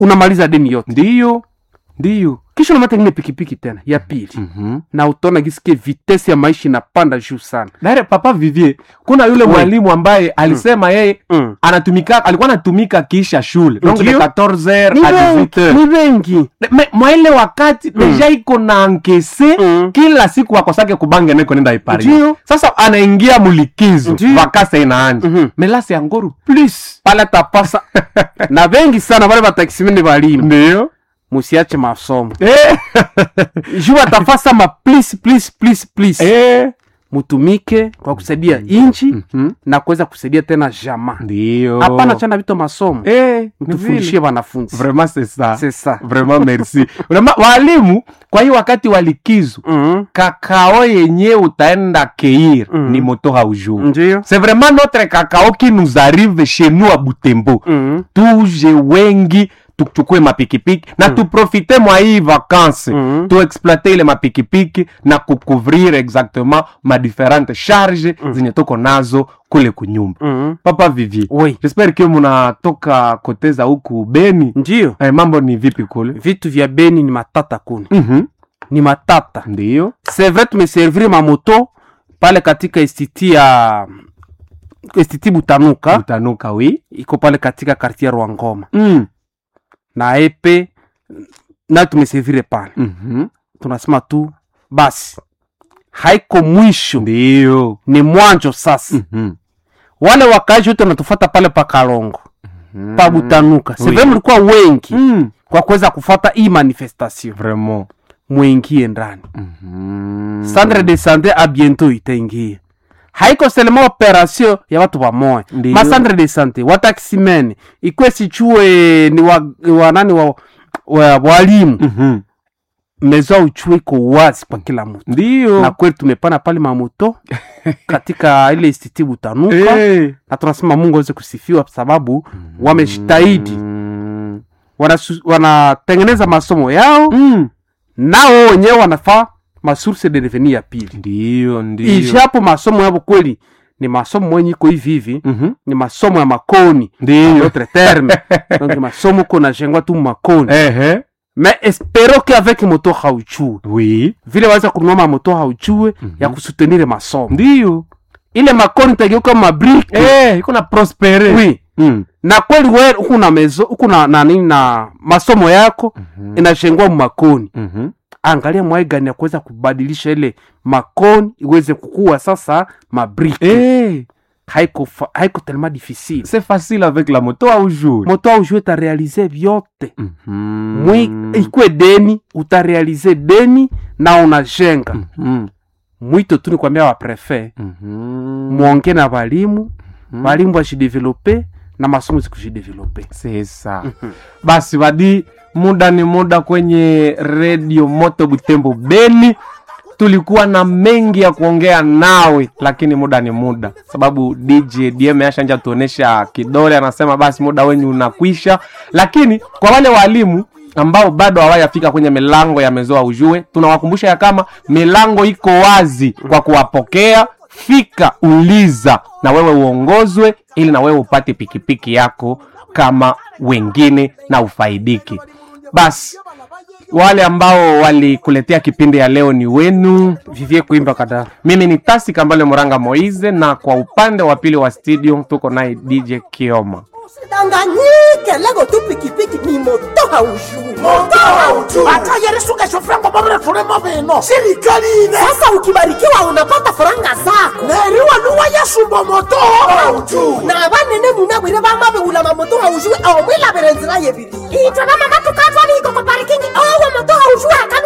unamaliza deni yote ndiyo ndiyo kisha unamata ingine pikipiki tena ya pili mm-hmm. na utaona gisikie vitesi ya maisha inapanda juu sana dare papa vivier kuna yule Oui. mwalimu ambaye alisema yeye mm. anatumika alikuwa anatumika kiisha shule donc de Ndiyo. 14h ni à wengi 18h ni wengi Me- mwaile wakati deja iko na ankese Mm. kila siku akosake kubange neko nenda ipari Ndiyo. sasa anaingia mulikizo Ndiyo. vakasa inaanja Mhm. melasi ya ngoru plus pale tapasa na vengi sana vale vatakisimene valimu ndio musiache masomo eh. juu watafasa ma please please please please eh. mutumike kwa kusaidia inchi Mhm. na kuweza kusaidia tena jamaa ndio hapana chana vito masomo eh. ni mtufundishie vile. wanafunzi vraiment c'est ça c'est ça vraiment merci Unama, walimu kwa hiyo wakati wa likizo Mhm. kakao yenye utaenda keir Mm. ni moto haujuu ndio c'est vraiment notre cacao qui nous arrive chez nous à butembo Mhm. tuje wengi tuchukue mapikipiki na tuprofite mwa hii vakanse Mhm. tuexploite ile mapikipiki na kucouvrir exactement ma différentes charge zenye tuko nazo kule kunyumba Mhm. papa vivier oui jespere kio munatoka koteza huku beni ndio eh, mambo ni vipi kule vitu vya beni ni matata kuni Mhm. ni matata ndiyo c'est vrai tumeserviri mamoto pale katika estiti ya estiti butanuka utanuka wi iko pale katika kartier rwangoma mm. na epe nayo tumeservire pale mm-hmm. tunasema tu basi haiko mwisho ndiyo ni mwanjo sasa mm-hmm. wale wakaaji wote wanatufata pale pa kalongo pa butanuka Oui. seve mlikuwa wengi mm. kwa kuweza kufata hii manifestation vraiment mwingie ndani mm-hmm. centre de sante a bientôt itaingia haiko selema operation ya watu wamoya Ndiyo. ma centre de sante watakisimene ikwe sichue ni wa, wa nani wa, wa walimu mm-hmm. mezo uchue iko wazi kwa kila mtu ndiyo na kweli tumepana pale mamoto katika ile istiti butanuka Eh. na tunasema mungu aweze kusifiwa sababu wamejitahidi Mm. Wanasu- wanatengeneza masomo yao Mm. nao wenyewe wanafaa masource de revenu ya pili ndiyo ndiyo ijapo masomo yabo kweli ni masomo mwenye iko hivi hivi Mhm. ni masomo ya makoni ndiyo notre terme donc masomo ko najengwa tu makoni ehe mais espero que avec moto hauchue oui vile waweza kununua mamoto hauchue ya kusutenire masomo ndiyo ile makoni tageuka mabrike eh, iko na prospere oui mm. na kweli we huku na mezo huku na na nini na masomo yako Mhm. inashengwa makoni Mhm. angalia mwai gani ya kuweza kubadilisha ile makoni iweze kukua sasa mabrike Eh, haiko fa- haiko tellement difficile c'est facile avec la moto au jour moto aujue utarealize vyote Mhm. mwi ikwe deni utarealize deni na unajenga Mhm. mwito tu ni kwambia waprefe Mhm. mwonge na walimu walimu wajidevelope na masomo zikujidevelope c'est ça basi wadi muda ni muda kwenye redio moto butembo beni tulikuwa na mengi ya kuongea nawe lakini muda ni muda sababu dj dm ashanja tuonesha kidole anasema basi muda wenyu unakwisha lakini kwa wale walimu ambao bado hawajafika kwenye milango ya mezoa ujue tunawakumbusha ya kama milango iko wazi kwa kuwapokea fika uliza na wewe uongozwe ili na wewe upate pikipiki yako kama wengine na ufaidiki basi wale ambao walikuletea kipindi ya leo ni wenu vivie kuimba kadara mimi ni tasi kambale moranga moize na kwa upande wa pili wa studio tuko naye dj kioma usidanganyike lego tu pikipiki ni moto haujui moto hautu hata yeresuka shofrango babule tulemo bino sirikali ine sasa ukibarikiwa unapata faranga zako neriwa nuwa yasumba moto hautu na banene munabwire bamabewula mamoto haujui awo mwilabire nzira yebiri itwe bamama tukatwali iko ku parikingi owo moto haujui akana